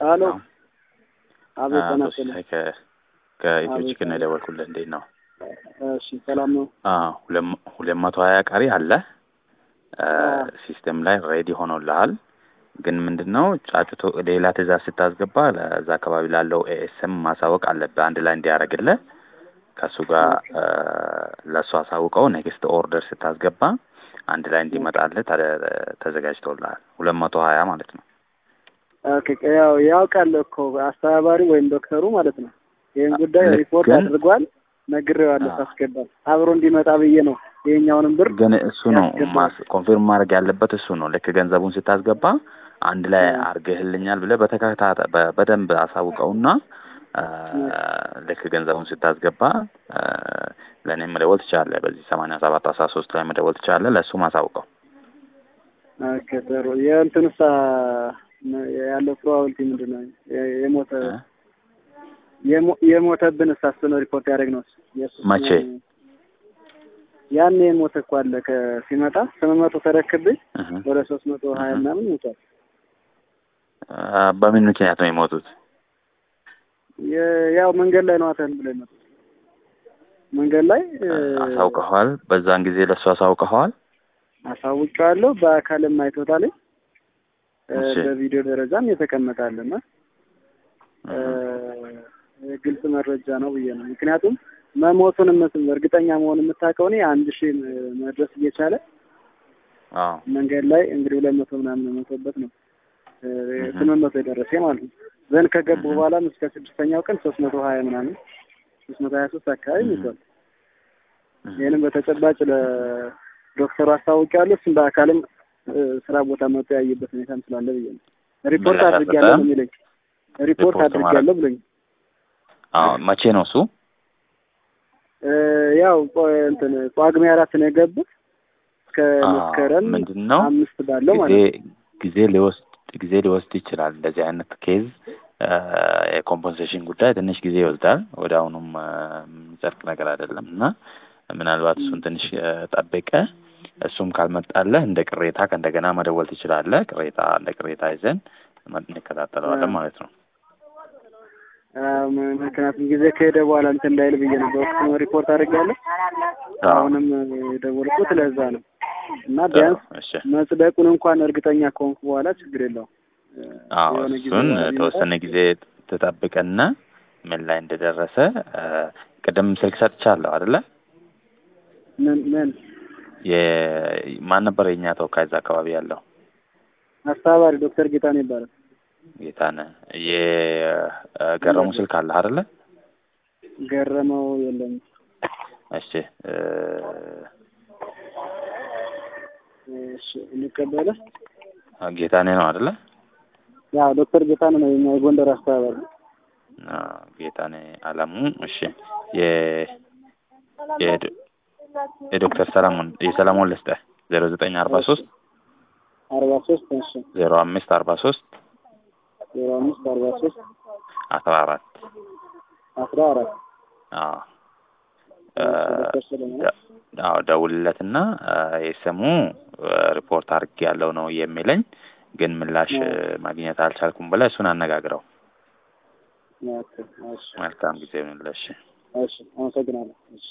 ሀሎ አቤት አቶ ጤና ሲሳይ ይስጥልኝ። ከ- ከኢትዮ አቤት፣ ቺክን ነው አቤት። የደወልኩልህ። እንዴት ነው? እሺ ሰላም ነው። አዎ፣ ሁለት መ- ሁለት መቶ ሀያ ቀሪ አለ አ፣ አዎ። ሲስተም ላይ ሬዲ ሆኖልሃል። ግን ምንድን ነው ጫጩቶ ሌላ ትእዛዝ ስታስገባ ለዛ አካባቢ ላለው ኤኤስኤም ማሳወቅ አለብህ አንድ ላይ እንዲያደርግልህ ከእሱ ጋር አ፣ ለእሱ አሳውቀው ኔክስት ኦርደር ስታስገባ አንድ ላይ እንዲመጣልህ ተ- ተዘጋጅቶልሃል። ሁለት መቶ ሀያ ማለት ነው። ኦኬ ያው ያውቃል እኮ አስተባባሪ ወይም ዶክተሩ ማለት ነው። ይህን ጉዳይ ልክ ሪፖርት ግን- አድርጓል። ነግሬዋለሁ አዎ። ሳስገባል አብሮ እንዲመጣ ብዬ ነው ይሄኛውንም ብር ግን እሱ ነው ያስገባል። ማስ ኮንፊርም ማድረግ ያለበት እሱ ነው። ልክ ገንዘቡን ስታስገባ አንድ ላይ አዎ። አርገህልኛል ብለህ በተከታታይ በ- በደንብ አሳውቀውና አ፣ ልክ ገንዘቡን ስታስገባ አ፣ ለእኔም መደወል ትችላለህ። በዚህ ሰማንያ ሰባት አስራ ሶስት ላይ መደወል ትችላለህ። ለእሱም አሳውቀው። ኦኬ ጥሩ። የእንትንሳ ያለው ፕሮባቢሊቲ ምንድን ነው? የ- የሞተ እ? የሞ- የሞተብን እሳሱ ነው ሪፖርት ያደረግ ነው። መቼ? ያኔ የሞተ እኮ አለ ከሲመጣ ስምንት መቶ ተረክብኝ እህ። ወደ ሶስት መቶ ሀያ እህ። ምናምን ሞቷል። አ፣ በምን ምክንያት ነው የሞቱት? የ- ያው መንገድ ላይ ነው አተን ብሎ የመጡት መንገድ ላይ እ፣ አሳውቀኸዋል? በዛን ጊዜ ለእሱ አሳውቀኸዋል? አሳውቄዋለሁ። በአካልም አይቶታል። እ፣ እሺ። በቪዲዮ ደረጃም የተቀመጣልና እ፣ እህ። ግልጽ መረጃ ነው ብዬ ነው። ምክንያቱም መሞቱን የምት- እርግጠኛ መሆን የምታውቀው እኔ አንድ ሺህ መድረስ እየቻለ አዎ። መንገድ ላይ እንግዲህ ሁለት መቶ ምናምን የሞተበት ነው እ፣ እህ። ስምንት መቶ የደረሰ ማለት ነው። ዘን ከገቡ እህ። በኋላም እስከ ስድስተኛው ቀን ሶስት መቶ ሀያ ምናምን ሶስት መቶ ሀያ ሶስት አካባቢ እህ። ሞቷል። እህ። ይህንም በተጨባጭ ለዶክተሩ አስታውቂያለሁ። እሱም በአካልም እ፣ ስራ ቦታ መጥቶ ያየበት ሁኔታም ስላለ ብዬ ነው። ሪፖርት ምላሽ አድርጌያለሁ አልሰጠህም? ነው የሚለኝ። ሪፖርት ሪፖርት አድርጌያለሁ ብሎኝ አዎ። መቼ ነው እሱ? እ፣ ያው ቆ- እንትን ጳጉሜ አራት ነው የገቡት እስከ አዎ፣ መስከረም ምንድን ነው አምስት ባለው ጊዜ ማለት ነው። ጊዜ ሊወስድ ጊዜ ሊወስድ ይችላል። እንደዚህ አይነት ኬዝ የኮምፐንሴሽን ጉዳይ ትንሽ ጊዜ ይወስዳል። ወደ አሁኑም አ፣ የሚጸድቅ ነገር አይደለም እና ምናልባት እሱን ትንሽ አ፣ ጠብቀህ እሱም ካልመጣለህ እንደ ቅሬታ ከእንደገና መደወል ትችላለህ። ቅሬታ እንደ ቅሬታ ይዘን መ- እንከታተለዋለን አ። ማለት ነው። አዎ፣ ም- ምክንያቱም ጊዜ ከሄደ በኋላ እንትን እንዳይል ብዬ ነው በወቅቱ ሪፖርት አድርጌያለሁ። አዎ። አሁንም የደወልኩት ለዛ ነው እና ቢያንስ እሺ። መጽደቁን እንኳን እርግጠኛ ከሆንኩ በኋላ ችግር የለውም። እ፣ አዎ የሆነ ጊዜ እሱን በኋላ ቢመጣ ተወሰነ ጊዜ ትጠብቅና ምን ላይ እንደደረሰ አ፣ ቅድም ስልክ ሰጥቻለሁ አይደለ? ምን ምን የማን ነበር የእኛ ተወካይ እዛ አካባቢ ያለው? አስተባባሪ ዶክተር ጌታነው ይባላል። ጌታነህ የገረሙ ስልክ አለ አይደለ? ገረመው የለም። እሺ እ፣ እሺ እንቀበለ ጌታነህ ነው አይደለ? ያው ዶክተር ጌታነው ነው የኛ የጎንደር አስተባባሪ። አ፣ ጌታነህ አለሙ። እሺ የ የዶ- የዶክተር ሰለሞን የሰለሞን ልስጥህ ዜሮ ዘጠኝ አርባ ሶስት አርባ ሶስት እሺ ዜሮ አምስት አርባ ሶስት ዜሮ አምስት አርባ ሶስት አስራ አራት አስራ አራት አዎ እ፣ ዶክተር ሰለሞን ደ- አዎ ደውልለትና አ፣ የስሙ ሪፖርት አድርጌ ያለው ነው የሚለኝ ግን ምላሽ አዎ። ማግኘት አልቻልኩም ብለህ እሱን አነጋግረው። ኦኬ፣ እሺ መልካም ጊዜ ይሁንልህ። እሺ። እሺ አመሰግናለሁ። እሺ